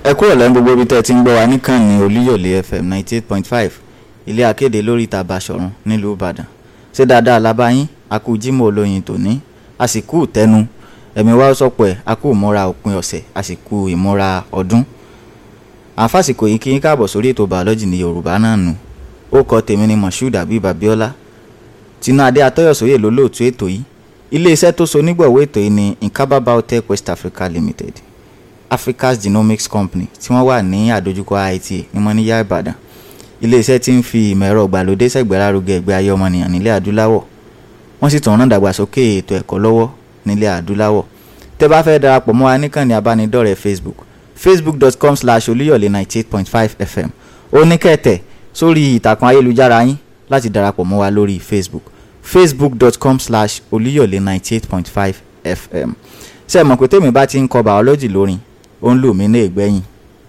ẹ kúrò lẹ́nu gbogbo ibi tẹ́ ẹ ti ń gbọ́ wa níkànnì olúyọ̀lé fm ninety eight point five ilé akéde lórí ìta Basọ̀run nílùú ìbàdàn ṣé dáadáa la bá yín a kú jímọ̀ olóyin tòní a sì kú tẹnu ẹ̀mí wa sọ̀pọ̀ ẹ̀ a kú ìmúra òpin ọ̀sẹ̀ a sì kú ìmúra ọdún àfàsìkò yìí kí yín káàbọ̀ sórí ètò bàọ́lọ́jì ní yorùbá náà nù ó kọ tèmi ní moshood abib abiola tinú adé atọ́yọ̀sóyè lólóòtú ètò yìí iléeṣẹ́ tó so nígbọ̀wọ́ ètò yìí ní nkaba biotech west africa limited africa's genomics company tí wọ́n wà ní àdójúkọ IITA ní mọ́níyà ìbàdàn iléeṣẹ́ tí ń fi ìmọ̀ ẹ̀rọ ìgbàlódé ṣẹ̀gbẹ́lárugẹ ẹgbẹ́ ayé ọmọnìyàn nílẹ̀ adúláwọ̀ wọ́n sì tún rán dàgbàsókè ètò ẹ̀kọ́ lọ́wọ́ nílẹ̀ adúláwọ̀ tẹ́ bá fẹ́ darapọ̀ mọ́ wa níkànnì abánidọ́rẹ̀ẹ́ facebook facebook.com slash olúyọ̀lé ninety eight point five fm ó ní kẹ́tẹ̀ sórí ìtàkùn ayélujára yín láti darapọ̀ mọ́ wa lórí facebook facebook.com slash olúyọ̀lé ninety eight point five fm ṣe mọ̀ pé tèmi bá ti ń kọ bàọ́lọ́jì lórin ó ń lù mí ní ìgbẹ́yìn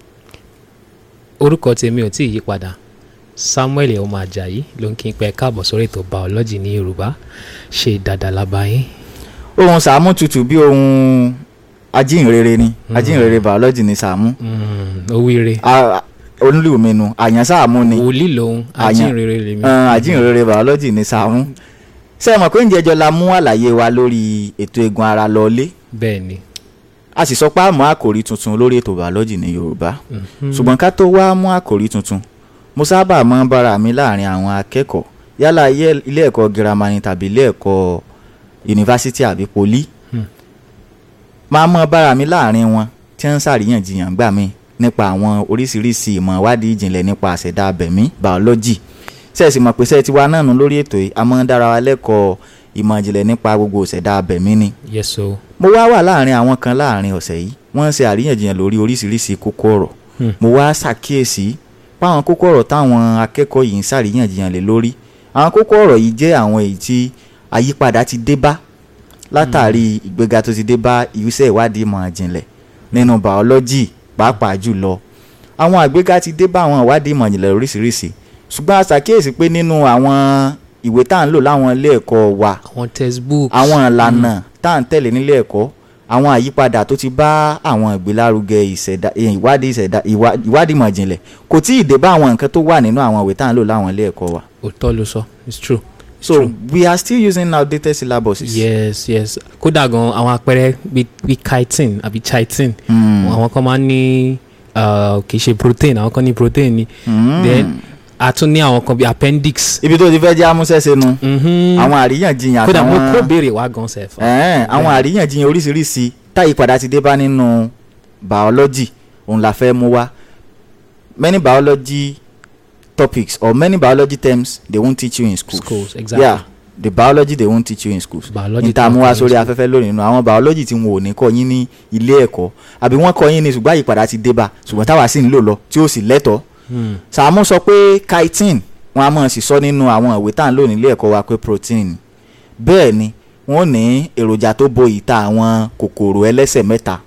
orúkọ tèmi ò tí ì yí padà samuel ọmọ ajayi ló ń kí n pẹ káàbọ̀ sórí ètò biology ní yorùbá ṣe dáadáa lábáyé. ohun sàámú tutù bí ohun ajínrere ni ajínrere bàọ́lọ́jì ni sàámú owíire olú mi nu àyàn sàámú ni wòlíì lòun Àyàn. ajínrere lèmi. Ẹn, ajínrere bàọ́lọ́jì ni sàámú ṣe mọ̀ pé ǹjẹ́ jọ la mú àlàyé wa lórí ètò eegun ara lọ́ọ́lé bẹ́ẹ̀ ni a sì sọ pé a mú àkòrí tuntun lórí ètò bàọ́lọ́jì ní yorùbá ṣùgbọ́n ká tó wá mú àkòrí tuntun mo sábà máa ń bára mi láàrin àwọn akẹ́kọ̀ọ́ yálà ilé- ilé ẹ̀kọ́ girama ni tàbí ilé ẹ̀kọ́ yunifásitì àbí poli Hmm. máa mọ́ bára mi láàrin wọn tí wọ́n ń ṣàríyànjiyàn gbà mí nípa àwọn oríṣiríṣi ìmọ̀ ìwádìí ìjìnlẹ̀ nípa àṣẹ̀dá abẹ̀mí bàọ́lọ́jì sẹ́ẹ̀sì mọ̀ pé sẹ́ẹ̀ ti wa náà nù lórí ètò yìí a máa ń dára wa lẹ́kọ̀ọ́ ìmọ̀ ìjìnlẹ̀ nípa gbogbo ìṣẹ̀dá abẹ̀mí ni yes o mo wá wà láàrin àwọn kan láàrin ọ̀sẹ̀ yìí wọ́n ń ṣe àríyànjiyàn lórí oríṣiríṣi kókó ọ̀rọ̀ Hmm. mo wá ṣàkíyèsí páwọn kókó ọ̀rọ̀ táwọn akẹ́kọ̀ọ́ yìí ń ṣàríyànjiyàn lé lórí àwọn kókó ọ̀rọ̀ yìí jẹ́ àwọn èyí tí àyípadà ti dé bá látàrí ìgbéga tó ti dé bá ìrísẹ́ ìwádìí ìmọ̀ ìjìnlẹ̀ nínú bàọ́lọ́jì pàápàá jùlọ àwọn àgbéga ti dé bá àwọn ìwádìí ìmọ̀ ìjìnlẹ̀ oríṣiríṣi ṣùgbọ́n a ṣàkíyèsí pé nínú àwọn ìwé tá à ń lò láwọn ilé ẹ̀kọ́ wa àwọn textbook àwọn ìlànà tá à ń tẹ̀lé nílé ẹ̀kọ́ àwọn àyípadà tó ti bá àwọn ìgbélárugẹ ìṣẹ̀dá eh, ìwádìí ìṣẹ̀dá ìwá- ìwádìí ìmọ̀ ìjìnlẹ̀ kò tí ì dé bá àwọn nǹkan tó wà nínú àwọn ìwé tá à ń lò láwọn ilé ẹ̀kọ́ wa. òótọ́ ló sọ it's true. so we are still using outdated syllabuses. yes yes kódà gan àwọn àpẹẹrẹ bíi bíi chitin àbí chitin Mm. àwọn kan máa ń ní uh, kì í ṣe protein àwọn kan ní protein ni Mm. then a tún ní àwọn kan bíi appendix. ibi tó ti fẹ́ jẹ́ amúṣẹ́ṣe nu Mhm. àwọn àríyànjiyàn kódà mo kó àtàwọn béèrè wá gan sef. ẹ̀ẹ́n, àwọn àríyànjiyàn oríṣiríṣi táyípadà ti dé bá nínú biology òun la fẹ́ mú wá many biology topics or many biology terms they won't teach you in schools. schools exactly. yeah the biology they won't teach you in schools. biology níta mú wá tó ń kọ́ sórí ní afẹ́fẹ́ lónìí nínú àwọn biology tí wọn ò ní kọ́ yín ní ilé ẹ̀kọ́ àbí wọ́n kọ́ yín ní ṣùgbọ́n àyípadà ti dé bá ṣùgbọ́n táwa sì ń lò lọ tí ó sì lẹ́tọ̀ọ́. school. Hmm. Sàámú sọ pé chitin wọn a máa sì sọ nínú àwọn ìwé tá à ń lò nílé ẹ̀kọ́ wa pé protein bẹ́ẹ̀ ni wọ́n ní èròjà tó bo ìta àwọn kòkòrò ẹlẹ́sẹ̀ mẹ́ta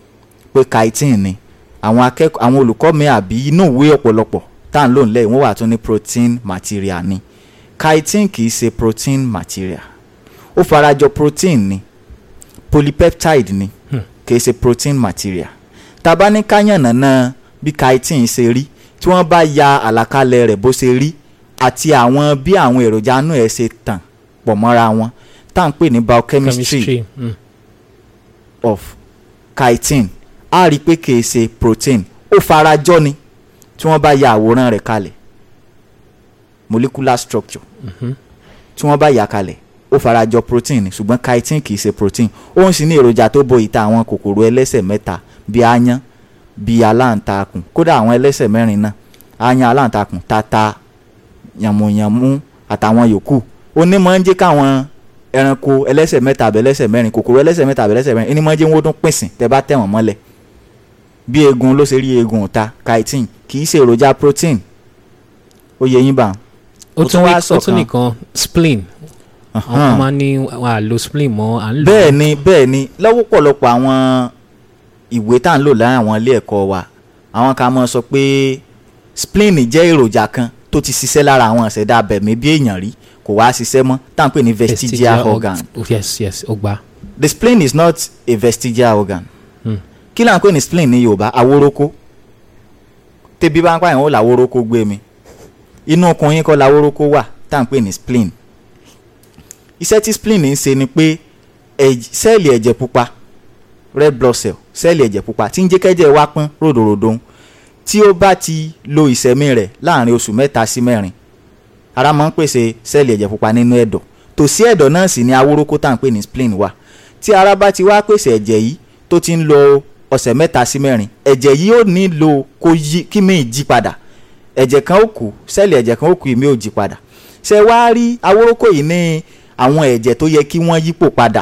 pé chitin ni àwọn akẹ́kọ̀ọ́ àwọn olùkọ́ mi àbí inú ìwé ọ̀pọ̀lọpọ̀ tá à ń lò nílẹ̀ yìí wọ́n wà tún ní protein material ni chitin kì í ṣe protein material ó farajọ protein ni polypeptide ni Hmm. kì í ṣe protein material tá a bá ní káyànnàná bí chitin ṣe rí tí wọ́n bá ya àlàkalẹ̀ rẹ̀ bó ṣe rí àti àwọn bí àwọn èròjà inú ẹ̀ ṣe tàn pọ̀ mọ́ra wọn tá à ń pè ní biochemistry chemistry. Hmm. of chitin a rí i pé kìí ṣe protein ó farajọ ni tí wọ́n bá ya àwòrán rẹ̀ kalẹ̀ molecular structure Mhm. tí wọ́n bá yà kalẹ̀ ó farajọ protein ni ṣùgbọ́n chitin kìí ṣe protein ó ń sì ní èròjà tó bo ìta àwọn kòkòrò ẹlẹ́sẹ̀ mẹ́ta bíi aáyán bíi aláǹtakùn kódà àwọn ẹlẹ́sẹ̀ mẹ́rin náà aáyán aláǹtakùn tata yànmùyànmú àtàwọn yòókù ó ní máa ń jẹ́ káwọn ẹranko ẹlẹ́sẹ̀ mẹ́ta àbẹ̀ ẹlẹ́sẹ̀ mẹ́rin kòkòrò ẹlẹ́sẹ̀ mẹ́ta àbẹ̀ ẹlẹ́sẹ̀ mẹ́rin ẹni máa ń jẹ́ wọ́n tún pìnsìn tẹ́ bá tẹ̀ wọ́n mọ́lẹ̀ bí eegun ló ṣe rí eegun ọ̀ta chitin kì í ṣe èròjà protein ó yẹ yín bá ó Ó tún tún wá ní ó tún sọ̀kan. nìkan spleen àwọn kan máa ń ní wọn à lo spleen mọ́ à ń lò bẹ́ẹ̀ ni bẹ́ẹ̀ ni lọ́wọ́ pọ̀lọpọ̀ àwọn ìwé tá à ń lò láàrin àwọn ilé ẹ̀kọ́ wa àwọn kan máa sọ pé spleen jẹ́ èròjà kan tó ti ṣiṣẹ́ lára àwọn ìṣẹ̀dá abẹ̀mí bí èèyàn rí kò wá ṣiṣẹ́ mọ́ tá à ń pè ní vestigial organ org- yes yes ó gbà. the spleen is not a vestigial organ Hmm. kí là ń pè ní spleen ní yorùbá awórókó tẹ́bí bá ń pààyàn ó làwórókó gbé mi inú okùn yín kọ́ làwórókó wà tá à ń pè ní spleen iṣẹ́ tí spleen ń ṣe ni pé ẹ̀j- sẹ́ẹ̀lì ẹ̀jẹ̀ pupa red blood cell sẹ́ẹ̀lì ẹ̀jẹ̀ pupa tí ń jẹ́ kẹ́jẹ̀ wá pọ́n ròdòròdò tí ó bá ti lo ìṣẹ̀mí rẹ̀ láàrin oṣù mẹ́ta sí mẹ́rin ara máa ń pèsè sẹ́ẹ̀lì ẹ̀jẹ̀ pupa nínú ẹ̀dọ̀ tòsí ẹ̀dọ̀ náà sì ni awórókó tá à ń pè ní spleen wà tí ara bá ti wá pèsè ẹ̀jẹ̀ yìí tó ti ń lo ọ̀sẹ̀ mẹ́ta sí mẹ́rin ẹ̀jẹ̀ yìí ó nílò kó yí kí mi jí padà ẹ̀jẹ̀ kan ó kù sẹ́ẹ̀lì ẹ̀jẹ̀ kan ó kù ìmí ò jí padà ṣé wá rí awórókó yìí ní àwọn ẹ̀jẹ̀ tó yẹ kí wọ́n yípo padà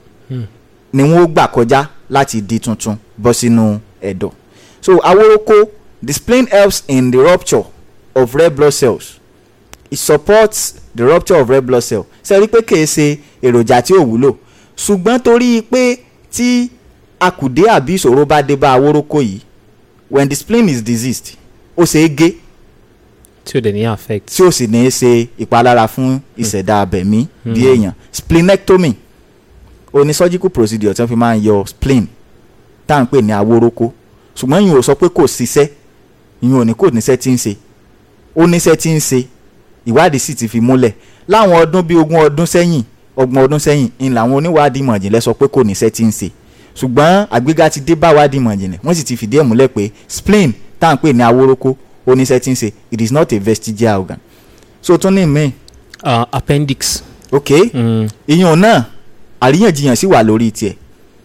ni wọ́n ó gbà kọjá láti di tuntun bọ́ sínú ẹ̀dọ̀ so awórókó the spleen helps in the rupture of red blood cells it supports the rupture of red blood cell ṣe rí pé kìí ṣe èròjà tí ò wúlò ṣùgbọ́n torí pé tí akùdé àbí ìṣòro bá dé bá awórókó yìí when the spleen is diseased ó ṣe é gé tí ó dẹ̀ ní affect. tí ó sì ní í ṣe ìpalára fún ìṣẹ̀dá abẹ̀mí bí èèyàn splenectomy ó ní surgical procedure tí wọ́n fi máa ń yọ spleen tá à ń pè ní awórókó ṣùgbọ́n yìí ò sọ pé kò ṣiṣẹ́ yìí ò ní kò níṣẹ́ tí ń ṣe ó níṣẹ́ tí ń ṣe ìwádìí sì ti fi múlẹ̀ láwọn ọdún bíi ogún ọdún sẹ́yìn ọgbọ̀n ọdún sẹ́yìn ń làwọn oníwádìí ìmọ̀jìnlẹ̀ sọ pé kò níṣẹ́ tí ń ṣe ṣùgbọ́n àgbéga ti dé báwádìí ìmọ̀jìnlẹ̀ wọ́n sì ti fìdí ẹ̀ múlẹ̀ pé spleen tá à ń pè ní awórókó ó níṣẹ́ tí ń ṣe it is not a vestigial organ so tún ní mi Uh, appendix. ok Mm. ìyẹn náà àríyànjiyàn sì wà lórí tiẹ̀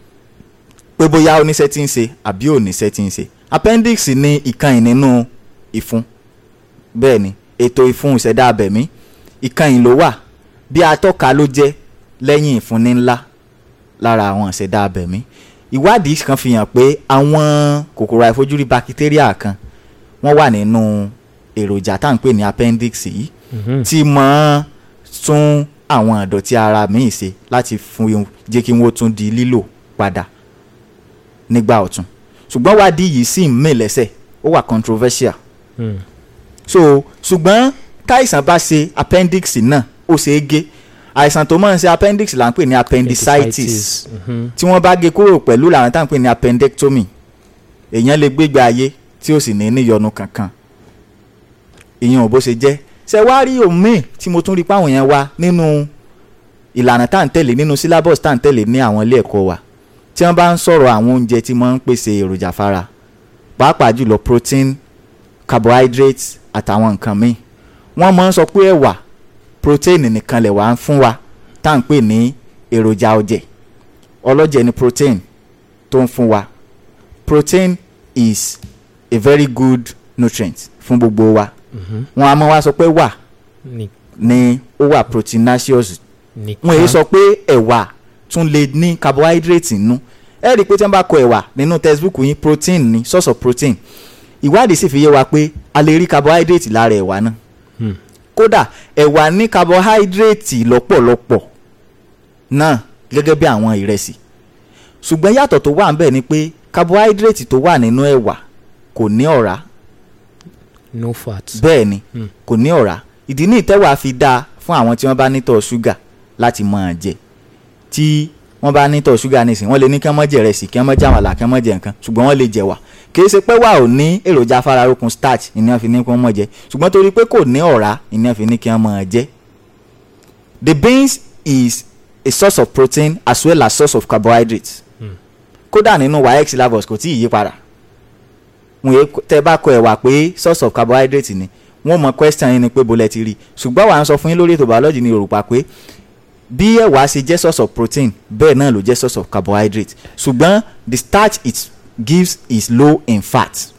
pé bóyá oníṣẹ́ tí ń ṣe àbí oníṣẹ́ tí ń ṣe appendix ní ìkànnì nínú ìfun bẹ́ẹ̀ ni ètò ìfun ìṣẹ̀dá abẹ̀mí ìkànnì ló wà bí atọ́ka ló jẹ́ lẹ́yìn ìfúnni ńlá lára àwọn ìṣẹ̀dá abẹ̀mí ìwádìí kan fi hàn pé àwọn kòkòrò àìfojúrí bakitéríà kan wọ́n wà nínú èròjà tá à ń pè ní appendix yìí Mhm. tí mọ́ tún àwọn ìdọ̀tí ara míì ṣe láti fún jẹ́ kí wọ́n tún di lílò padà nígbà ọ̀tun ṣùgbọ́n wádìí yìí sì ń mì lẹ́sẹ̀ ó wà controversial Mm. so ṣùgbọ́n táìsàn bá ṣe appendix náà ó ṣe é gé àìsàn tó máa ń ṣe appendix là ń pè ní appendicitis Mhm. tí wọ́n bá gé kúrò pẹ̀lú làwọn tá à ń pè ní appendectomy èèyàn lè gbégbé ayé tí ó sì ní níyọnu kankan ìyẹn ò bó ṣe jẹ́ ṣe wá rí omi tí mo tún rí páwọn yẹn wá nínú ìlànà tá à ń tẹ̀lé nínú syllabus tá à ń tẹ̀lé ní àwọn ilé ẹ̀kọ́ wa tí wọ́n bá ń sọ̀rọ̀ àwọn oúnjẹ tí wọ́n ń pèsè èròjà fara pàápàá jùlọ protein carbohydrates àtàwọn nǹkan míì wọ́n máa ń sọ pé ẹ̀wà protein nìkan lẹ̀ wá ń fún wa tá à ń pè ní èròjà ọ̀jẹ̀ ọlọ́jẹ̀ ni protein tó ń fún wa protein is a very good nutrient fún gbogbo wa Mhm. wọn a máa wá sọ pé wà Ní- ní ó wà proteinaceous nìkan. wọn èyí sọ pé ẹ̀wà tún lè ní carbohydrate nínú ẹ rí i pé tí wọ́n bá kọ ẹ̀wà nínú textbook yín protein ní source of protein ìwádìí sì fi yé wa pé a lè rí carbohydrate lára ẹ̀wà náà Hmm. kódà ẹ̀wà ní carbohydrate lọ́pọ̀lọpọ̀ náà gẹ́gẹ́ bí àwọn ìrẹsì ṣùgbọ́n yàtọ̀ tó wà ń bẹ̀ ni pé carbohydrate tó wà nínú ẹ̀wà kò ní ọ̀rá no fat. bẹ́ẹ̀ ni Hmm. kò ní ọ̀rá ìdí ní ìtẹ́wà fi dáa fún àwọn tí wọ́n bá nítọ̀ ṣúgà láti máa jẹ tí wọ́n bá nítọ̀ ṣúgà nísìnyí wọ́n lè ní kí wọ́n má jẹ ìrẹsì kí wọ́n má jẹ àmàlà kí wọ́n má jẹ nǹkan ṣùgbọ́n wọ́n lè jẹ wà kì í ṣe pé wà ò ní èròjà afáralókun starch ìní wọ́n fi ní kí wọ́n má jẹ ṣùgbọ́n torí pé kò ní ọ̀rá ìní wọ́n fi ní kí wọ́n má jẹ. the beans is a source of protein as well as source of carbohydrates Hmm. kódà nínú waec syllabus kò tí ì yí padà wọn yé tẹ bá kọ ẹ̀wà pé source of carbohydrate ni wọ́n mọ question yín ni pé bolẹ̀ ti rí ṣùgbọ́n wàá sọ fún yín lórí ètò biology ní yorùbá pé bí ẹ̀wà ṣe jẹ́ source of protein bẹ́ẹ̀ náà ló jẹ́ source of carbohydrate ṣùgbọ́n the starch it gives is low in fat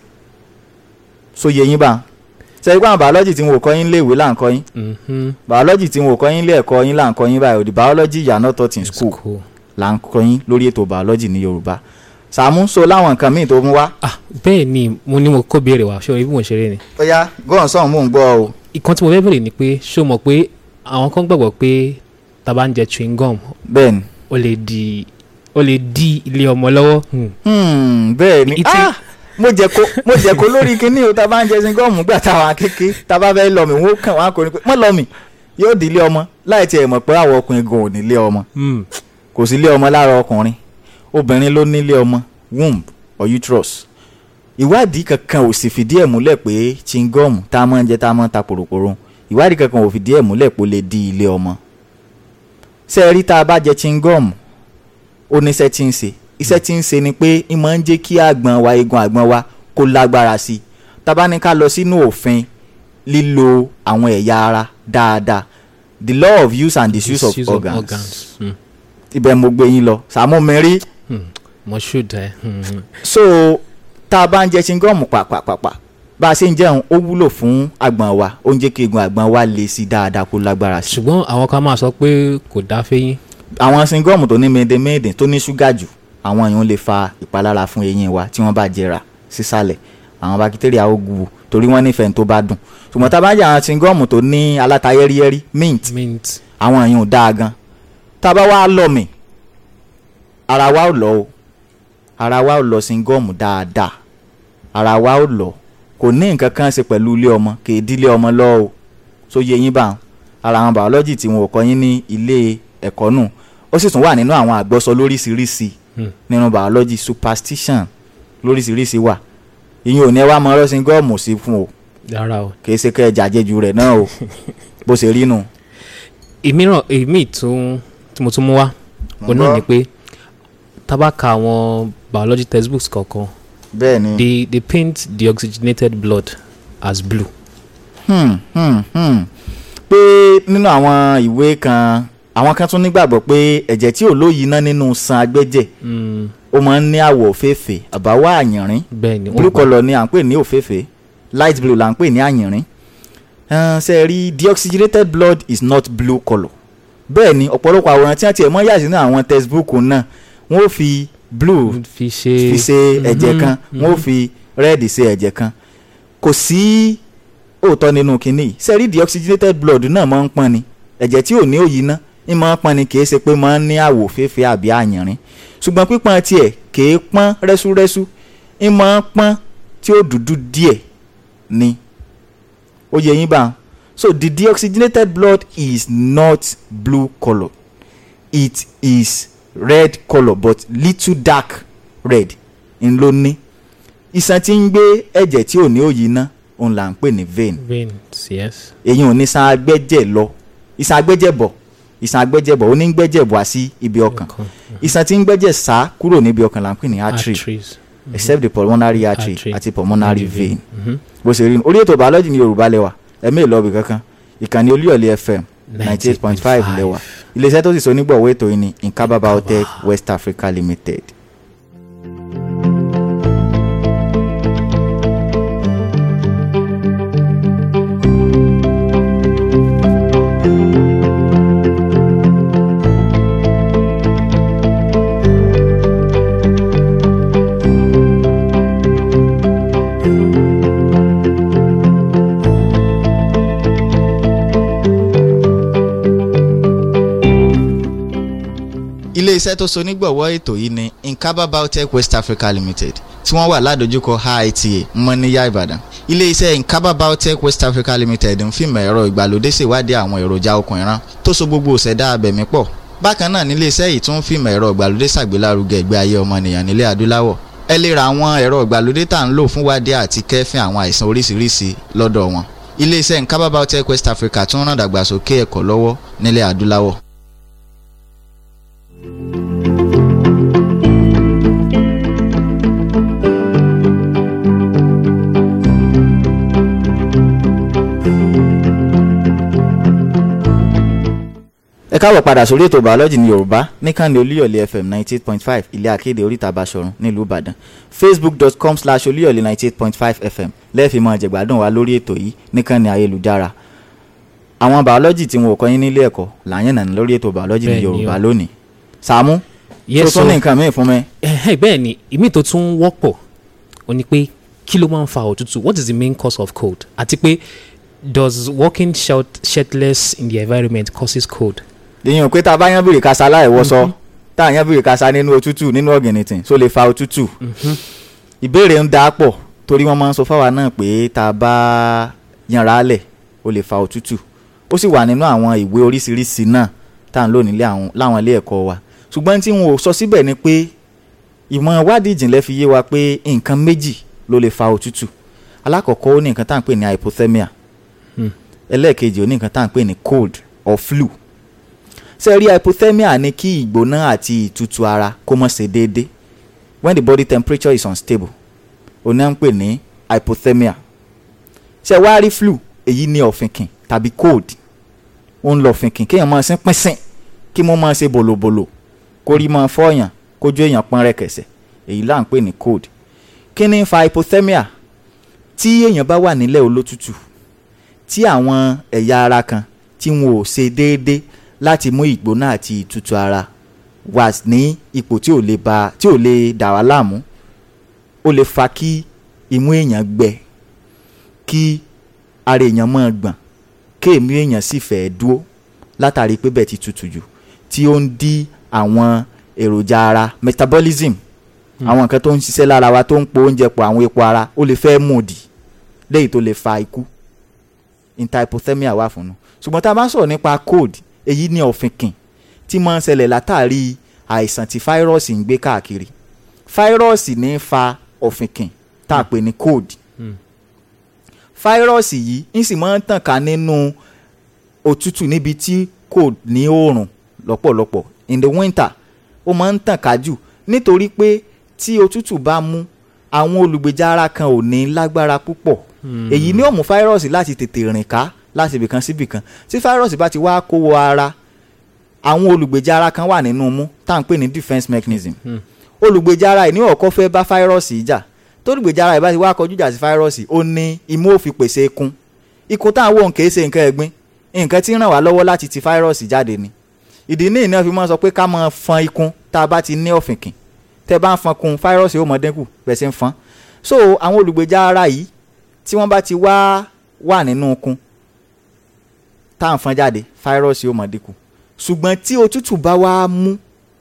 so yẹ yín bá ṣe pé àwọn biology tí wọn ò kọ́ yín léèwé là ń kọ́ yín Mhm. biology tí wọn ò kọ́ yín lé ẹ̀kọ́ yín là ń kọ́ yín báyìí the biology you are not taught in school School. là ń kọ́ yín lórí ètò biology ní yorùbá Sàámú so láwọn nǹkan míì tó mú wá. ah bẹ́ẹ̀ ni mo ní mo kó béèrè wá ṣé o rí bí mo ṣe rí ni. ó yá gọ́ọ̀n sọ̀hún mò ń gbọ́ o. ìkan tí mo fẹ́ béèrè ni pé ṣé o mọ̀ pé àwọn kan gbàgbọ́ pé tá a bá ń jẹ chewing gum bẹ́ẹ̀ ni ó lè di ó lè di ilé ọmọ lọ́wọ́. Hmm. Hmm, bẹ́ẹ̀ ni Ìtì- ah mo jẹ ko mo jẹ ko lórí kinní o tá a bá ń jẹ singọ́ọ̀mù gbà táwọn akéké tá a bá fẹ́ lọ mi wọ́n kàn wọ́n á kò ní pé mọ́ lọ mi yóò di ilé ọmọ láì tiẹ̀ mọ̀ pé àwọn ọkùnrin gan ò ní ilé ọmọ Hmm. kò sí ilé ọmọ lára ọkùnrin obìnrin ló ní ilé ọmọ womb or uterus ìwádìí kankan ò sì fìdí ẹ̀ múlẹ̀ pé chingom tá a máa ń jẹ tá a máa ń ta pòròpòrò ìwádìí kankan ò fìdí ẹ̀ múlẹ̀ pé ó lè di ilé ọmọ ṣé ẹ rí tá a bá jẹ chingom ó ní iṣẹ́ tí ń ṣe iṣẹ́ tí ń ṣe ni pé ń máa ń jẹ́ kí àgbọ̀n wa eegun àgbọ̀n wa kó lágbára sí i tá a bá ní ká lọ sínú òfin lílo àwọn ẹ̀yà ara dáadáa the law of use and disuse of Disuse organs Mm. ibẹ̀ mo gbé yín lọ sàmú mi rí Mm. mo should ẹ. Mm. so tá a bá ń jẹ chingom pàpàpàpà bá a ṣe ń jẹun ó wúlò fún àgbọ̀n wa ó ń jẹ́ kí eegun àgbọ̀n wa le sí i dáadáa kó lágbára sí i ṣùgbọ́n àwọn kan máa sọ pé kò dá fẹ́yìn. àwọn chingom tó ní mèdèmédè tó ní ṣúgà jù àwọn èèyàn lè fa ìpalára fún eyín wa tí wọ́n bá jẹrà sísàlẹ̀ àwọn bakitéríà ó gu torí wọ́n nífẹ̀ẹ́ tó bá dùn ṣùgbọ́n tá a bá jẹ àwọn chingom tó ní aláta yẹ́rìyẹ́rì mint mint àwọn èèyàn ò dáa gan tá a bá wá lọ mì ara wa ò lọ o ara wa ò lọ chingom dáadáa ara wa ò lọ kò ní nǹkan kan ṣe pẹ̀lú ilé ọmọ kì í dílé ọmọ lọ o so yẹ yín bá wọn ara àwọn biology tí wọn ò kọ́ yín ní ilé ẹ̀kọ́ nù ó sì tún wà nínú àwọn àgbọ́sọ lóríṣiríṣi Hmm. nínú biology superstition lóríṣiríṣi wà ìyẹn ò ní ẹ wá mọ ọlọ́sìn gọ́ọ̀mù sí fún o rárá o. kì í ṣe kẹ́ ẹ jàjẹjù rẹ̀ náà o bó ṣe rí nù. ìmíràn èmi tún tí mo tún mú wá Mo òun náà gbọ́. ni pé tá bá ka àwọn biology textbooks kọ̀ọ̀kan bẹ́ẹ̀ ni they they paint the oxygenated blood as blue. hmm, hmm, hmm. pé nínú àwọn ìwé kan àwọn kan tún nígbàgbọ́ pé ẹ̀jẹ̀ tí ò lóyìí ná nínú san agbẹ́jẹ̀ Mm, ó máa ń ní àwọ̀ òféèfé àbáwọ̀ àyìnrín bẹ́ẹ̀ ni wọ́n blue gbà. colour ni à ń pè ní òféèfé light blue là ń pè ní àyìnrín Ẹn, ṣe rí deoxygenated blood is not blue colour bẹ́ẹ̀ ni ọ̀pọ̀lọpọ̀ àwòrán tí wọ́n tiẹ̀ mọ́ yà sínú àwọn textbook náà wọ́n ó fi blue fi ṣe fi ṣe ẹ̀jẹ̀ Mhm, kan wọ́n ó fi red ṣe ẹ̀jẹ̀ kan kò sí òótọ́ nínú kinní yìí ṣe rí deoxygenated blood náà máa ń pọ́n ni ẹ̀jẹ̀ tí ò ní òyì ná ń máa ń pọ́n ni kì í ṣe pé máa ń ní àwọ̀ fẹ́fẹ́ àbí àyìnrín ṣùgbọ́n pípọ́n tiẹ̀ kì í pọ́n rẹ́súrẹ́sú ń máa ń pọ́n tí ó dúdú díẹ̀ ni ó yẹ yín bá wọn so the deoxygenated blood is not blue colour it is red colour but little dark red n ló ní iṣan tí ń gbé ẹ̀jẹ̀ tí ò ní òyì ná òun là ń pè ní vein veins yes. èyí ò ní san agbẹ́jẹ̀ lọ iṣan agbẹ́jẹ̀ bọ̀ iṣan agbẹ́jẹ̀ bọ̀ ó ní ń gbẹ́jẹ̀ bọ̀ wá sí ibi ọkàn Ọkàn. iṣan tí ń gbẹ́jẹ̀ sá kúrò níbi ọkàn là ń pè ní artery arteries. except the pulmonary artery Artery. àti pulmonary vein Mhm. bó ṣe rí nu orí ètò biology ní yorùbá lẹ́wà ẹ̀mí ìlọ́ọ̀bì kankan ìkànnì olúyọ̀lé fm ninety eight point five lẹ́wà iléeṣẹ́ tó sì so onígbọ̀wọ́ ètò yìí ni nkaba biotech west africa limited. iléeṣẹ́ tó so onígbọ̀wọ́ ètò yìí ni nkaba biotech west africa limited tí wọ́n wà ládojúkọ IITA mọ́níyà ìbàdàn iléeṣẹ́ nkaba biotech west africa limited ń fìmọ̀ ẹ̀rọ ìgbàlódé ṣèwádìí àwọn èròjà okùn ìran tó so gbogbo òṣèdá abẹ̀mí pọ̀ bákan náà níléeṣẹ́ yìí tún ń fìmọ̀ ẹ̀rọ ìgbàlódé ṣàgbélárugẹ ìgbé ayé ọmọnìyàn nílẹ̀ adúláwọ̀ ẹ lè ra àwọn ẹ̀rọ ìgbàlódé tá à ń lò fún wádìí àti kẹ́fín àwọn àìsàn oríṣiríṣi lọ́dọ̀ wọn iléeṣẹ́ nkaba biotech west africa tún ràn dàgbàsókè ẹ̀kọ́ lọ́wọ́ nílẹ̀ adúláwọ̀ ẹ káàbọ̀ padà sórí ètò bàọ́lọ́jì ní yorùbá níkànnì olúyọ̀lé fm ninety eight point five ilé akéde oríta basọ̀run nílùú ìbàdàn facebook.com slash olúyọ̀lé ninety eight point five fm lẹ́ẹ̀fì mọ́ jẹ̀gbádùn wa lórí ètò yìí níkànnì ayélujára àwọn bàọ́lọ́jì tí wọn ò kọ́ yín nílé ẹ̀kọ́ làyẹn nàní lórí ètò bàọ́lọ́jì ní Bẹ́ẹ̀ ni yorùbá o. lónìí sàmú tó yes tún so ní nǹkan míì fún mi ẹ̀hẹ́, bẹ́ẹ̀ ni ìmí tó tún wọ́pọ̀ ó ní pé kí ló máa ń fa òtútù what is the main cause of cold àti pé does walking shirt, shirtless in the environment causes cold. èyàn pé tá a bá yán bìrì kasa láìwọṣọ tá a yán bìrì kasa nínú òtútù nínú ọ̀gìnìtìn só lè fa òtútù ìbéèrè ń da pọ̀ torí wọ́n máa ń sọ fáwa náà pé tá a bá yanra lẹ̀ ó lè fa òtútù ó sì wà nínú àwọn ìwé oríṣiríṣi náà tá à ń lò nílé àwọn láwọn ilé ẹ̀kọ́ wa ṣùgbọ́n tí wọn ò sọ síbẹ̀ ni pé ìmọ̀ ìwádìí ìjìnlẹ̀ fi yé wa pé nǹkan méjì ló lè fa òtútù alákọ̀ọ́kọ́ ó ní nǹkan tá à ń pè ní hypothermia Hmm. ẹlẹ́ẹ̀kejì ó ní nǹkan tá à ń pè ní cold or flu ṣe rí hypothermia ní kí ìgbóná àti ìtutù ara kó má ṣe déédé when the body temperature is unstable ó ní à ń pè ní hypothermia ṣe wá rí flu èyí ní ọ̀fìnkìn tàbí cold ó ń lọ ọ̀fìnkìn kéèyàn máa sín pínsìn kí mo máa ṣe bòlòbòlò kórí máa fọyàn kójú èèyàn pọ́n rẹ̀kẹ̀sẹ̀ èyí là ń pè ní cold kí ni ń fa hypothermia tí èèyàn bá wà nílẹ̀ olótútù tí àwọn ẹ̀yà ara kan tí wọn ò ṣe déédé láti mú ìgbóná àti ìtutù ara wà ní ipò tí ò lè ba tí ò lè dà wá láàmú ó lè fa kí imú èèyàn gbẹ kí ara èèyàn máa gbọ̀n kéèmí èèyàn sì fẹ́ dúró látàrí pé bẹ́ẹ̀ ti tutù jù tí ó ń dí àwọn èròjà ara metabolism àwọn nǹkan tó ń ṣiṣẹ́ lára wa tó ń po oúnjẹ pọ̀ àwọn epo ara ó lè fẹ́ mú òdì léyìí tó lè fa ikú interhypothermia wà fún un ṣùgbọ́n tá a bá ń sọ̀rọ̀ nípa cold èyí ní ọ̀fìnkìn tí máa ń ṣẹlẹ̀ látàrí àìsàn tí fáírọ́ọ̀sì ń gbé káàkiri fáírọ́ọ̀sì ní í fa ọ̀fìnkìn tá a pè ní cold Hmm. fáírọ́ọ̀sì yìí ń sì máa ń tàn ká nínú òtútù níbi tí kò ní oòrùn lọ́pọ̀lọpọ̀ in the winter ó máa ń tàn ká jù nítorí pé tí òtútù bá mú àwọn olùgbèjà ara kan ò ní lágbára púpọ̀ èyí ni ó mú fáírọ́ọ̀sì láti tètè rìn ká láti ibìkan sí ibìkan tí fáírọ́ọ̀sì bá ti wá kó wọ ara àwọn olùgbèjà ara kan wà nínú mú tá à ń pè ní defence mechanism Hmm. olùgbèjà ara ẹ̀ ní ọ̀kọ́ fẹ́ bá fáírọ́ọ̀sì yìí jà tó olùgbèjà ara ẹ̀ bá ti wá kọjú jà sí fáírọ́ọ̀sì ó ní imú ó fi pèsè ikun ikun tá à ń wò ń kèé ṣe nǹkan ẹ̀gbin nǹkan tí ń ràn wá lọ́wọ́ láti ti fáírọ́ọ̀sì jáde ni ìdí ní ìná fi máa sọ pé ká máa fọn ikun tá a bá ti ní ọ̀fìnkìn tẹ́ bá ń fọn kun fáírọ́ọ̀sì ó mọ dínkù bẹ́ẹ̀ sì ń fọn so àwọn olùgbèjà ara yìí tí wọ́n bá ti wá wà nínú ikun tá à ń fọn jáde fáírọ́ọ̀sì ó mọ dínkù ṣùgbọ́n tí òtútù bá wá mú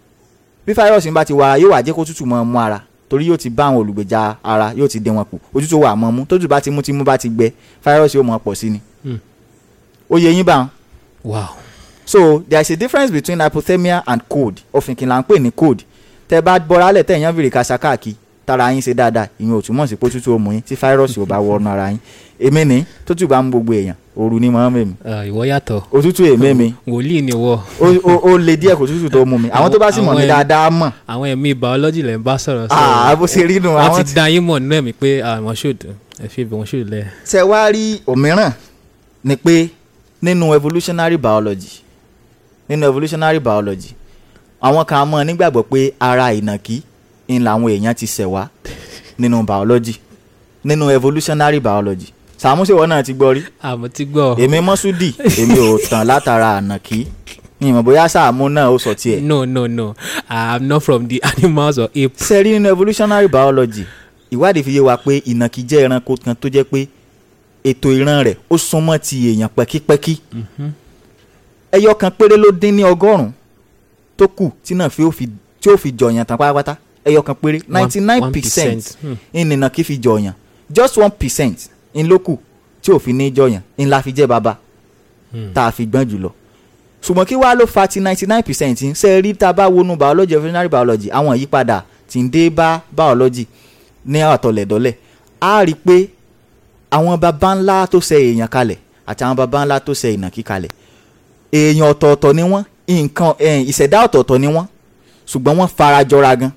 bí fáírọ́ọ̀sì bá ti wà yóò wá jẹ́ kó tútù mọ́ mú ara torí yóò ti bá àwọn olùgbèjà ara yóò ti dín wọn kù òtútù wà mọ́ mú tótù bá ti mú tí mú bá ti gbẹ fáírọ́ọ̀sì ó mọ pọ̀ sí ni Hmm. ó yẹ yín bá wọn wow so there is a difference between hypothermia and cold òfìnkìn là ń pè ní cold tẹ bá bọra lẹ tẹyàn fìrì kàṣà káàkiri tára yín ṣe dáadáa ìyẹn ò túmọ̀ sí pé òtútù ó mú yín tí fáírọ́ọ̀sì ò bá wọnú ara yín èmi ní tótù bá mú gbogbo èèyàn òru ni mọ́ mẹ́mi Ah, ìwọ yàtọ̀ òtútù èmi mi wòlíì ni wọ ó ó- ó le díẹ̀ kò tútù tó mú mi àwọn tó bá sì mọ̀ Àwọn mí ẹni- dáadáa mọ̀ àwọn ẹ̀mí biology lẹ̀ ń bá sọ̀rọ̀ àá bó ṣe rí nu wọ́n àwọn ti dá yín mọ̀ nínú ẹ̀mí pé ah, wọ́n ṣòdù ẹ fi ibi wọ́n ṣòdù lẹ̀. tẹ wá rí òmíràn ni pé nínú evolutionary biology nínú evolutionary biology àwọn kan mọ̀ nígbàgbọ́ pé ara ìnàkí ń làwọn èèyàn ti ṣẹ̀ wá nínú biology nínú evolutionary biology sàmúṣèwọ náà ti gbọ́ rí àmọ́ ti gbọ́ èmi mọ́súdì èmi ò tàn látara ànàkí ní ìmọ̀ bóyá sàmú náà ó sọ tiẹ̀ no no no i'm not from the animals or ape. sẹ́rí nínú evolutionary biology ìwádìí fi yé wa pé ìnàkí jẹ́ ẹranko kan tó jẹ́ pé ètò ìran rẹ̀ ó súnmọ́ ti èèyàn pẹ́kípẹ́kí Mhm. ẹyọ kan péré ló dín ní ọgọ́rùn-ún tó kù tí náà fi ó fi tí ó fi jọyàn tán pátápátá ẹyọ kan péré One- ninety nine one percent Hmm. ìnìnà kí fi jọyàn just one percent ń ló kù tí ò fi ní jọyàn ń la fi jẹ́ bàbá Hmm. tá a fi gbọ́n jùlọ ṣùgbọ́n kí wàá ló fa ti ninety nine percent ń ṣe rí tá a bá wọnú biology evolutionary biology àwọn ìyípadà tí ń dé bá biology ní àtọ̀lẹ̀dọ́lẹ̀ á rí i pé àwọn baba ńlá tó ṣe èèyàn kalẹ̀ àti àwọn baba ńlá tó ṣe ìnàkí kalẹ̀ èèyàn ọ̀tọ̀ọ̀tọ̀ ni wọ́n nǹkan eh, ìṣẹ̀dá ọ̀tọ̀ọ̀tọ̀ ni wọ́n ṣùgbọ́n wọ́n fara jọra gan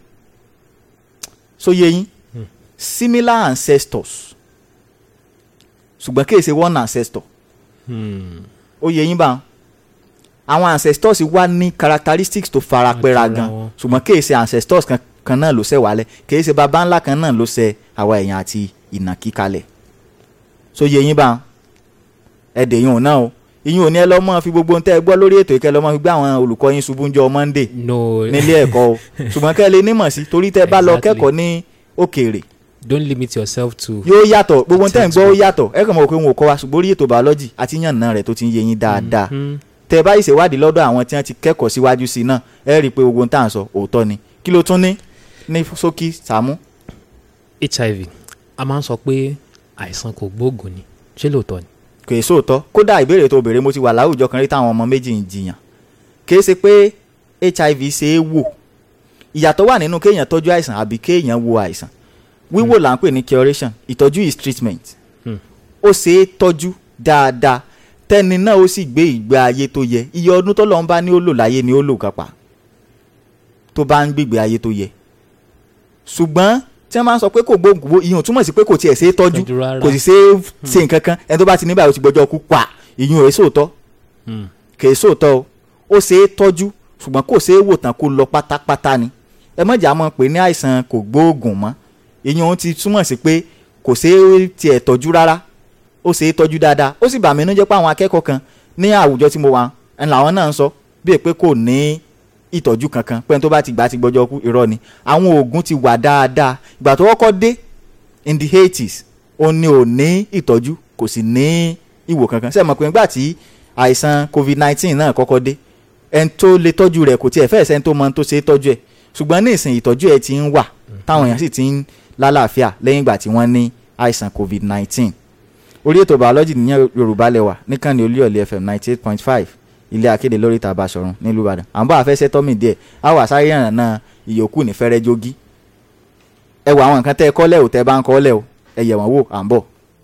so yé yín similar ancestors ṣùgbọ́n kì í ṣe one ancestor Hmm. ó yẹ yín bá wọn àwọn ancestors wá ní characteristics tó fara pẹ́ra Àjọra gan wọn. ṣùgbọ́n kì í ṣe ancestors kan, kan náà ló ṣẹ̀ wálẹ̀ kì í ṣe baba ńlá kan náà ló ṣẹ̀ àwa èèyàn àti ìnàkí kalẹ̀ so yẹ yín bá wọn ẹ̀dẹ̀ yín ò náà o ìyín ò ní ẹ lọ́ mọ́ fi gbogbo ohun tẹ́ ẹ gbọ́ lórí ètò ìkẹ́ lọ́ mọ́ fi gbé àwọn olùkọ́ yín ṣubú ńjọ́ Monday no nílé ẹ̀kọ́ o ṣùgbọ́n kẹ́ ẹ lè nímọ̀ sí torí tẹ́ ẹ bá lọ Exactly. kẹ́kọ̀ọ́ ní òkèèrè don't limit yourself to. yóò yàtọ̀ gbogbo ohun tẹ́ ẹ ń gbọ́ ó Textbook. yàtọ̀ ẹ kàn mọ̀ pé wọn ò kọ́ wa ṣùgbọ́n orí ètò biology àti yànnà rẹ̀ tó ti ń yé yín dáadáa Mhm. tẹ ẹ bá ìṣèwádìí lọ́dọ̀ àwọn tí wọ́n ti kẹ́kọ̀ọ́ síwájú sí i náà ẹ rí i pé gbogbo ohun tá à ń sọ òótọ́ ni kí ló tún ní ní ṣókí Sàámú. hiv a máa ń sọ pé àìsàn kò gbóògùn ni ṣé lóòótọ́ ni. kò é sóòótọ́ kódà ìbéèrè tó béèrè mo ti wà láwùjọ kan rí táwọn ọmọ méjì ń jiyàn kì í ṣe pé hiv ṣe é wò ìyàtọ̀ wà nínú kéèyàn tọ́jú àìsàn àbí kéèyàn wo àìsàn wíwò là ń pè ní curation ìtọ́jú is treatment Hmm. ó ṣe é tọ́jú dáadáa tẹ́ni náà ó sì gbé ìgbé ayé tó yẹ iye ọdún tó lọ́n bá ní ó lò láyé ni ó lò kápá tó bá ń gbégbé ayé tó yẹ ṣùgbọ́n tí wọ́n máa ń sọ pé kò gbóògùn gbó ìyẹn ò túmọ̀ sí pé kò tiẹ̀ ṣe é tọ́jú Tọ́jú rárá. kò sì ṣe é ṣe nǹkan kan ẹni tó bá ti ní báyìí ó ti gbọ́jọ́ kú pa ìyẹn ò rẹ́ sóòótọ́ Hmm. kìí sóòótọ́ o ó ṣe é tọ́jú ṣùgbọ́n kò ṣe é wò tán kó lọ pátápátá ni ẹ mọ̀jà mọ̀ pé ní àìsàn kò gbóògùn mọ́ ìyẹn ohun ti túmọ̀ sí pé kò ṣe é tiẹ̀ tọ́jú rárá ó ṣe é tọ́jú dáadáa ó sì bà mí inú jẹ́ pé àwọn akẹ́kọ̀ọ́ kan ní àwùjọ tí mo wà ń làwọn náà ń sọ bíi pé kò ní ìtọ́jú kankan pé ẹni tó bá ti gbà á ti gbọ́jọ́ kú irọ́ ni àwọn oògùn ti wà dáadáa ìgbà tó kọ́kọ́ dé in the eighties ó ní ò ní ìtọ́jú kò sì ní ìwò kankan ṣé ẹ mọ̀ pé nígbà tí àìsàn covid nineteen náà kọ́kọ́ dé ẹni tó lè tọ́jú rẹ̀ kò tiẹ̀ fẹ́ẹ̀ sẹ́ni tó mọ ohun tó ṣe é tọ́jú ẹ̀ ṣùgbọ́n ní ìsìn ìtọ́jú ẹ̀ ti ń wà táwọn èèyàn sì ti ń lálàáfíà lẹ́yìn ìgbà tí wọ́n ní àìsàn covid nineteen orí ètò biology nìyẹn yorùbá lẹ́wà níkànnì olúyọ̀lé fm ninety eight point five ilé akéde lórí ìta Basọ̀run nílùú ìbàdàn à ń bá àfẹsẹ̀ tọ́mì díẹ̀ á wà sáré yànnà náà ìyókù ní fẹ́rẹ́ jogi ẹ wọ àwọn nǹkan tẹ́ ẹ kọ́ lẹ́ o tẹ́ ẹ bá ń kọ́ lẹ́ o ẹ yẹ̀ wọ́n wò à ń bọ̀.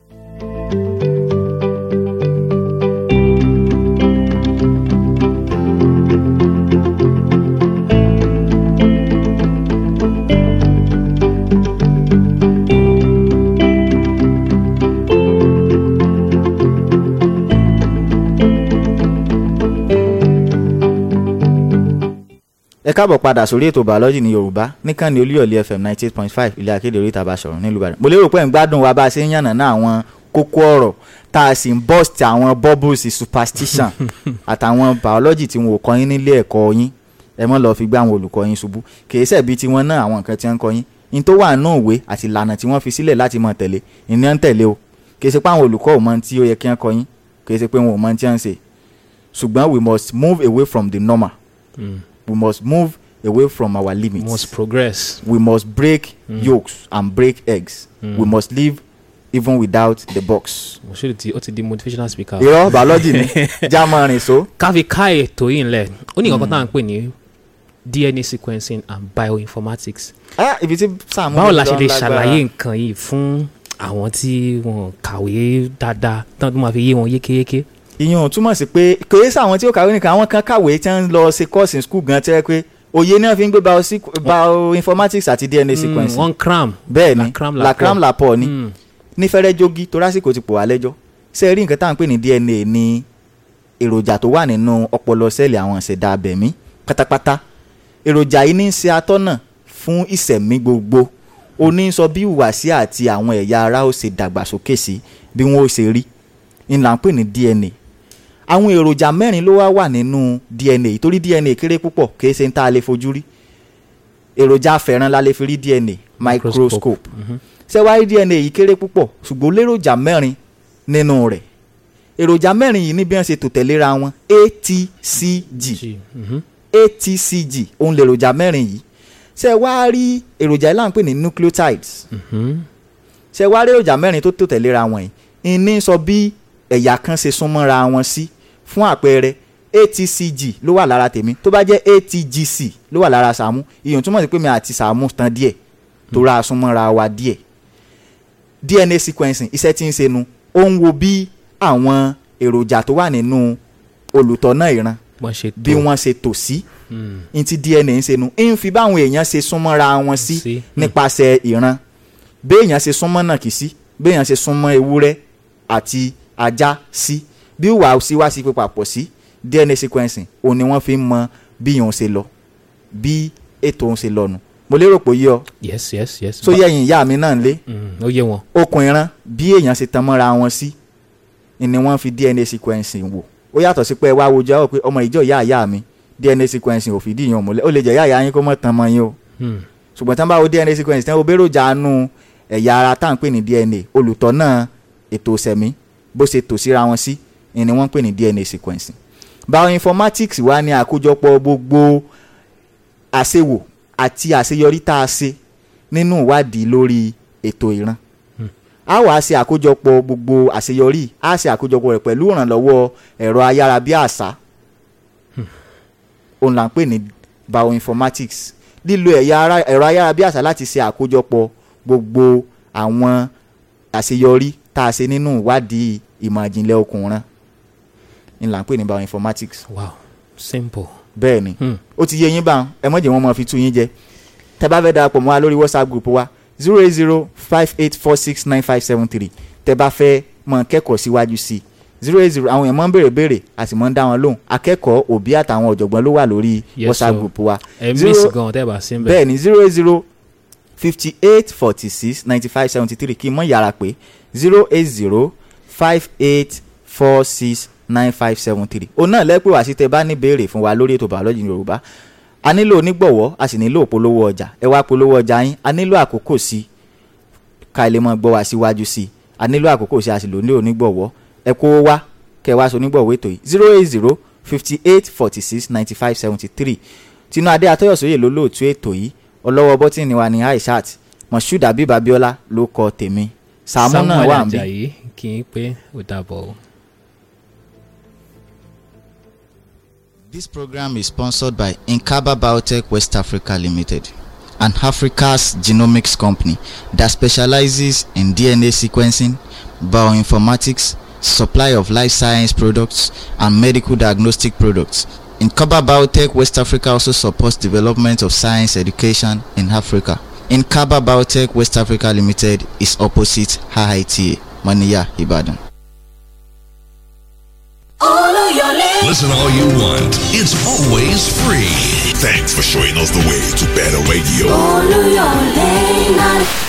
ẹ káàbọ̀ padà sórí ètò biology ní yorùbá níkànnì olúyọ̀lé fm ninety eight point five ilé akéde orí ìta Basọ̀run nílùú ìbàdàn mo lérò pé ń gbádùn wa bá a ṣe ń yànnà náà àwọn kókó ọ̀rọ̀ tá a sì ń bust àwọn bubbles superstition àtàwọn biology tí wọn ò kọ́ yín nílé ẹ̀kọ́ yín ẹ mọ́ lọ́ọ́ fi gbé àwọn olùkọ́ yín ṣubú kì í ṣẹ̀bi tiwọn náà àwọn nǹkan tí wọ́n ń kọ́ yín in tó wà nù òwe àti ìlànà tí wọ́n fi sílẹ̀ láti mọ̀ tẹ̀lé ìní ń tẹ̀lé o kì í ṣe pé àwọn olùkọ́ ò mọ ohun tí ó yẹ kí wọ́n kọ́ yín kì í ṣe pé wọn ò mọ ohun tí wọ́n ń ṣe ṣùgbọ́n we must move away from the normal Hmm. we must move away from our limits. must progress. we must break yolks and break eggs. we must live even without the box. mo ṣe ti ó ti di motivational speaker. irọ́ biology ni jámọ́ rìn so. káfí ká ètò yìí ńlẹ̀ ó ní nǹkan tá à ń pè ní DNA sequencing and bioinformatics. ah ibi tí Sàámú báwo la lọ ṣe lè lágbára. ṣàlàyé nǹkan yìí fún àwọn tí wọn kàwé dáadáa tán tó máa fi yé wọn yékéyéké. ìyẹn ò túmọ̀ sí pé kèé sáwọn tí ó kàwé nìkan àwọn kan kàwé tí wọ́n lọ ṣe course in school gan tẹ́ pé òye náà fi ń gbé biosequ- bioinformatics àti DNA sequencing. wọ́n cram. bẹ́ẹ̀ ni la cram la la cram pọ̀. la pọ̀ ni Mm. ní fẹ́rẹ́ jogi torásìkò ti pò wá lẹ́jọ́ ṣé ẹ rí nǹkan tá à ń pè ní DNA ní èròjà tó wà nínú ọpọlọ sẹ́ẹ̀lì àwọn ìṣẹ̀dá abẹ̀mí pátápátá èròjà yìí ní í ṣe atọ́nà fún ìṣẹ̀mí gbogbo ó ní í sọ bí ìhùwàsí àti àwọn ẹ̀yà ara ó ṣe dàgbàsókè sí bí wọ́n ó ṣe rí ní là ń pè ní DNA àwọn èròjà mẹ́rin ló wá wà nínú DNA yìí torí DNA kéré púpọ̀ kì í ṣe ń tá a lè fojú rí èròjà afẹ́ràn la lè fi rí DNA microscope Mhm. ṣé wàá rí DNA yìí kéré púpọ̀ ṣùgbọ́n léròjà mẹ́rin nínú rẹ̀ èròjà mẹ́rin yìí ní bí wọ́n ṣe tò tẹ̀léra wọn ATCG Gee, mhm. ATCG òun lèròjà mẹ́rin yìí ṣé wàá rí èròjà yìí là ń pè ní nucleotides Mhm. ṣé wàá rí èròjà mẹ́rin tó tò tẹ̀léra wọn yìí ìní sọ bí ẹ̀yà kan ṣe súnmọ́ra wọn sí fún àpẹẹrẹ ATCG ló wà lára tèmi tó bá jẹ́ ATGC ló wà lára Sàámú ìyẹn túmọ̀ sí pé mi àti Sàámú tán díẹ̀ tó ra súnmọ́ra wa díẹ̀ DNA sequencing iṣẹ́ tí ń ṣe nu ó ń wo bí àwọn èròjà tó wà nínú olùtọ́nà ìran wọ́n ṣe bí tó. wọ́n ṣe tò sí Mm. ní ti DNA ń ṣe nu ń fi báwọn èèyàn ṣe súnmọ́ra wọn sí Sí. nípasẹ̀ ìran béèyàn ṣe súnmọ́ náà kì í sí béèyàn ṣe súnmọ́ ewúrẹ́ àti ajá sí bí wàá sí wá sí pé papọ̀ sí DNA sequencing òun ni wọ́n fi ń mọ bí yòó ṣe lọ bí ètò òun ṣe lọ nù mo lérò pé yí ọ yes yes yes. tó yẹ̀yìn ìyá mi náà ń lé Mm, ó yé wọn. okùn ìran bí èèyàn ṣe tan mọ́ra wọn sí ni wọ́n fi DNA sequencing wò ó yàtọ̀ sí pé ẹ wá wojú àwọn pé ọmọ ìjọ ìyá ìyá mi DNA sequencing ò fìdí ìyàn múlẹ̀ ó lè jẹ́ ìyá ìyá yín kó mọ̀ tán mọ́ yín o Mm. ṣùgbọ́n tí wọ́n bá wo DNA sequencing tí wọ́n wo béròjà nu ẹ̀yà ara tá à ń pè ní DNA olùtọ́nà ètò ìṣẹ̀mí bó ṣe tò síra wọn sí ni wọ́n ń pè ní DNA sequencing bioinformatics wá ní àkójọpọ̀ gbogbo àṣewò àti àṣeyọrí tá a ṣe nínú ìwádìí lórí ètò ìran a wàá ṣe àkójọpọ̀ gbogbo àṣeyọrí a ṣe àkójọpọ̀ rẹ̀ pẹ̀lú ìrànlọ́wọ́ ẹ̀rọ ayárabíàṣá òun là ń pè ní bioinformatics lílo ẹ̀yà ara ẹ̀rọ ayárabíàṣá láti ṣe àkójọpọ̀ gbogbo àwọn àṣeyọrí tá a ṣe nínú ìwádìí ìmọ̀ ìjìnlẹ̀ okùnrin ní là ń pè ní bioinformatics wow simple. bẹ́ẹ̀ ni Hmm. ó ti yé yín báwọn ẹ mọ̀jẹ̀ wọn máa fi tú yín jẹ tẹ bá fẹ́ darapọ̀ mọ́ wa lórí whatsapp group wa zero eight zero five eight four six nine five seven three tẹ bá fẹ́ mọ kẹ́kọ̀ọ́ síwájú sí i zero eight zero àwọn èèyàn máa ń béèrè béèrè a sì máa ń dá wọn lóhùn akẹ́kọ̀ọ́ òbí àtàwọn ọ̀jọ̀gbọ́n ló wà lórí Yes, whatsapp sir. group wa ẹ Zero- miss gan tẹ́ ẹ bá sí ń bẹ̀. bẹ́ẹ̀ ni zero eight zero fifty eight forty six ninety five seventy three kí n mọ̀ yàrá pé zero eight zero five eight four six nine five seven three òun náà lẹ́pẹ́ wá sí tẹ bá ní béèrè fún wa lórí ètò bàọ́lọ́jì yorùbá a nílò onígbọ̀wọ́ a sì nílò polówó ọjà ẹ wá polówó ọjà yín a nílò àkókò sí i ká ẹ lè mọ gbọ́ wá síwájú sí i a nílò àkókò sí i a sì lò ní onígbọ̀wọ́ ẹ kó wá kẹ wá sí onígbọ̀wọ́ ètò yìí zero eight zero fifty eight forty six ninety five seventy three tinú adé atọ́yọ̀sóyè ló lóòtú ètò yìí ọlọ́wọ́ bọ́tìnì wa ní aishat moshood abib abiola ló kọ tèmi sàmú náà wà ń bí. Ajayi kì í pé ó dàbọ̀ o. This program is sponsored by Inkaba Biotech West Africa Limited, an Africa's genomics company that specializes in DNA sequencing, bioinformatics, supply of life science products, and medical diagnostic products. Inkaba Biotech West Africa also supports development of science education in Africa. Inkaba Biotech West Africa Limited is opposite HITA, Maniya, Ibadan. Oluyole. Listen all you want. It's always free. Thanks for showing us the way to better radio. Oluyole.